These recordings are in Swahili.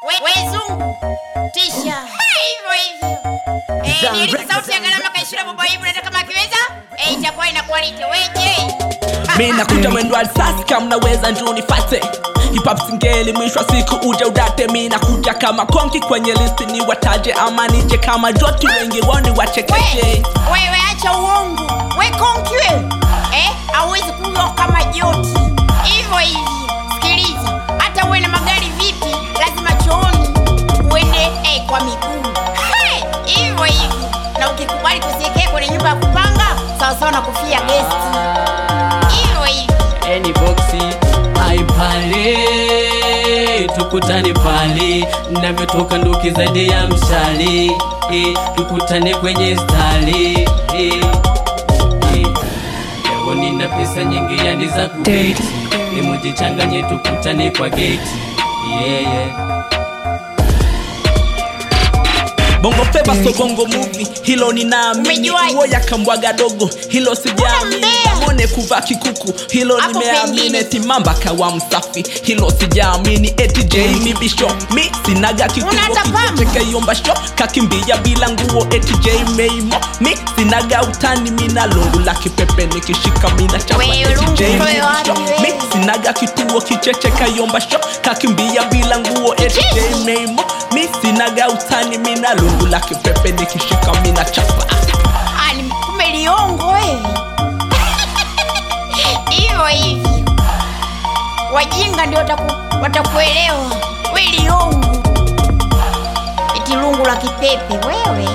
We- wezungu tisha hivyo hivyo Eh, Zan niliki Records. sauti ya gharama kaishira baba hivi nata kama akiweza eh, itakuwa inakuwa lite weje mi nakuja mwendo wa risasi kama naweza njoo nifate hip hop singeli mwisho wa siku uje udate mi nakuja kama konki kwenye listi ni wataje ama nije kama joti wengi woni wachekeche We- wewe acha uongo we konki wewe eh, hauwezi kunywa kama joti hivyo hivyo sikiliza hata uwe na magari vipi lazima chooni uende eh, kwa miguu Hey, hivyo hivyo na ukikubali kusiekea kwenye nyumba ya kupanga sawasawa na kufia gesti hivyo hivyo Any boxi aipale tukutane pale navyotoka nduki zaidi ya mshale eh, tukutane kwenye stali eh, eh. leo nina pesa nyingi yani za kubeti nimujichanganye tukutane kwa geti yeah, yeah. bongo feva so bongo movie hilo ninaamini Umejuaje? uo yakambwaga dogo hilo sijaamini Unambea. mone kuvaa kikuku hilo Hapo nimeamini pengine. timamba kawa msafi hilo sijaamini eti mi bisho mi sinaga kikuo Unatapama. kichekeyomba sho kakimbia bila nguo eti meimo mi sinaga utani mina lungu la kipepe nikishika mina chapa Wewe eti lungu J wewe mi wapi bisho wewe? mi sinaga kituo kicheche kayomba sho kakimbia bila nguo eti Kicheche. meimo mi sinaga utani mina lungu la kipepe nikishika mina chapa Ah, ni- kumbe liongo wewe hivyo hivyo wajinga ndio wataku, watakuelewa we liongo eti lungu la kipepe wewe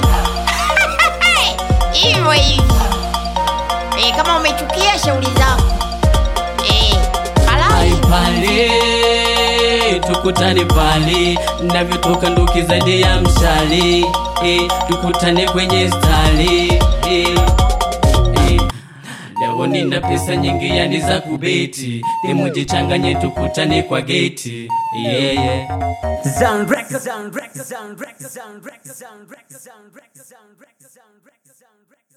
hivyo hivyo e, kama umechukia shauri zako e, Ai pale tukutane pale navyotoka nduki zaidi ya mshale eh, tukutane kwenye stali eh, eh. leo nina pesa nyingi yani za kubeti nimujichanganye tukutane kwa geti yeah, yeah. Zan Records. Zan Records. Zan Records. Zan Records. Zan Records. Zan Records. Zan Records. Zan Records. Zan Records.